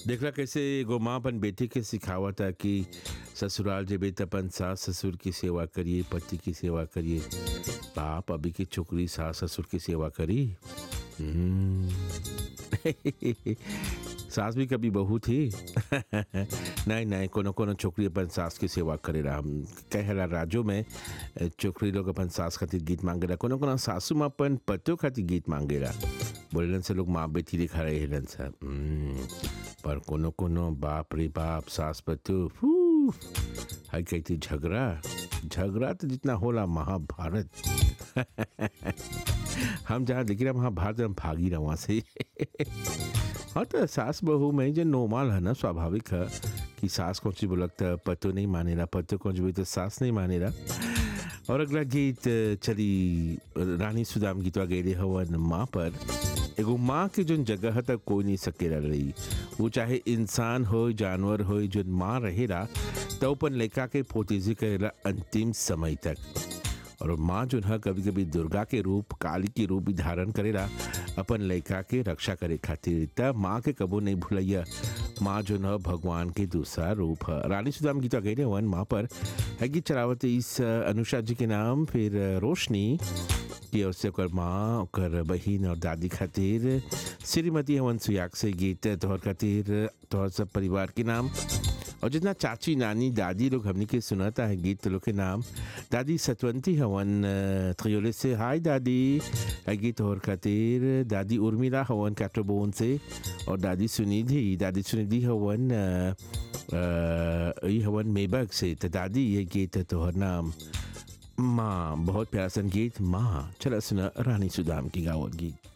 देखला कैसे एगो माँ अपन बेटी के सिखावता कि ससुराल जेबे त अपन सास ससुर की सेवा करिए पति की सेवा करिए बाप अभी की छोकरी सास ससुर की सेवा करी हम्म। सास भी कभी बहू थी नहीं नहीं कोनो कोनो छोकरी अपन सास की सेवा करेला हम कहेला राजो में अ, छोकरी लोग अपन सास खातिर गीत मांगेला कोनो कोनो सासू माँ अपन पतियों खातिर गीत मांगेला बोलेलन से लोग माँ बेटी दिखा रहे हेलन से हम्म, पर कोनो कोनो बाप रे बाप सास पतियों फू हाय कहती झगड़ा झगड़ा तो जितना होला महाभारत हम जहाँ देखी रहा महाभारत हम भागी रहा वहाँ से हाँ तो सास बहू में जो नॉर्मल है ना स्वाभाविक है कि सास कौन सी बोलता पतो नहीं मानेला पतो कौन सी बोलता सास नहीं मानेला और अगला गीत चली रानी सुदाम गीतवा गए हवन माँ पर एगो माँ के जोन जगह है तक कोई नहीं सकेला रही वो चाहे इंसान हो जानवर हो जोन माँ रहेला तो अपन लड़का के पोतेजी करेला अंतिम समय तक और माँ जो है कभी कभी दुर्गा के रूप काली के रूप भी धारण करेला अपन लड़का के रक्षा करे खातिर तब माँ के कबो नहीं भूलैया माँ जो है भगवान के दूसरा रूप है रानी सुदाम गीता गए वन माँ पर है गीत चलावत इस अनुषा जी के नाम फिर रोशनी कि उससे ओकर माँ ओकर बहिन और दादी खातिर श्रीमती हवन सुयाग से गीत तोहर खातिर तोहर सब परिवार के नाम और जितना चाची नानी दादी लोग हमने के सुनाता है गीत लोग के नाम दादी सतवंती हवन अ, त्रियोले से हाय दादी है गीत और खातिर दादी उर्मिला हवन कैटरबोन से और दादी सुनिधि दादी सुनिधि हवन अ, अ, ई हवन मेबक से तो दादी ये गीत है तोहर नाम माँ बहुत प्यारा संगीत माँ चला सुना रानी सुदाम की गावत गीत